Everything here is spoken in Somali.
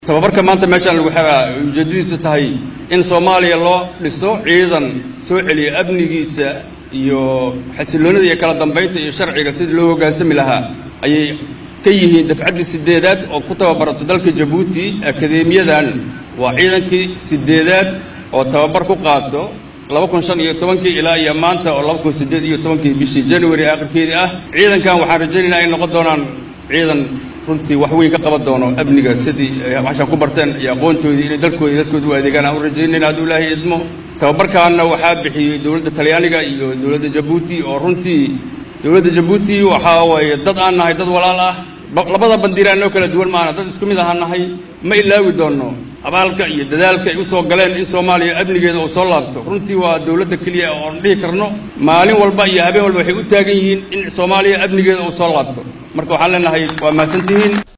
tababarka maanta meeshaan lagu xegaa ujeeddadiisu tahay in soomaaliya loo dhiso ciidan soo celiya amnigiisa iyo xasiloonida iyo kala dambaynta iyo sharciga sidii loo hoggaansami lahaa ayay ka yihiin dafcaddii sideedaad oo ku tababarato dalka jabuuti akadeemiyadan waa ciidankii sideedaad oo tababar ku qaato laba kun shan iyo tobankii ilaa iyo maanta oo laba kun siddeed iyo tobankii bishii january aakhirkeedii ah ciidankan waxaan rajaynaynaa ay noqon doonaan ciidan runtii wax weyn ka qaban doono amniga sidii waxshaan ku barteen iyo aqoontoodii inay dalkooda dadkooda u adeegaan aan u rajaynayna hadduu ilaahay idmo tababarkaana waxaa bixiyey dowladda talyaaniga iyo dowladda jabuuti oo runtii dowladda jabuuti waxaa waaye dad aan nahay dad walaal ah labada bandiiraan noo kala duwan maana dad isku mid ahaan nahay ma ilaawi doonno abaalka iyo dadaalka ay u soo galeen in soomaaliya amnigeeda uu soo laabto runtii waa dowladda keliya oon dhihi karno maalin walba iyo habeen walba waxay u taagan yihiin in soomaaliya amnigeeda uu soo laabto marka waxaan leenahay waa mahadsantihiin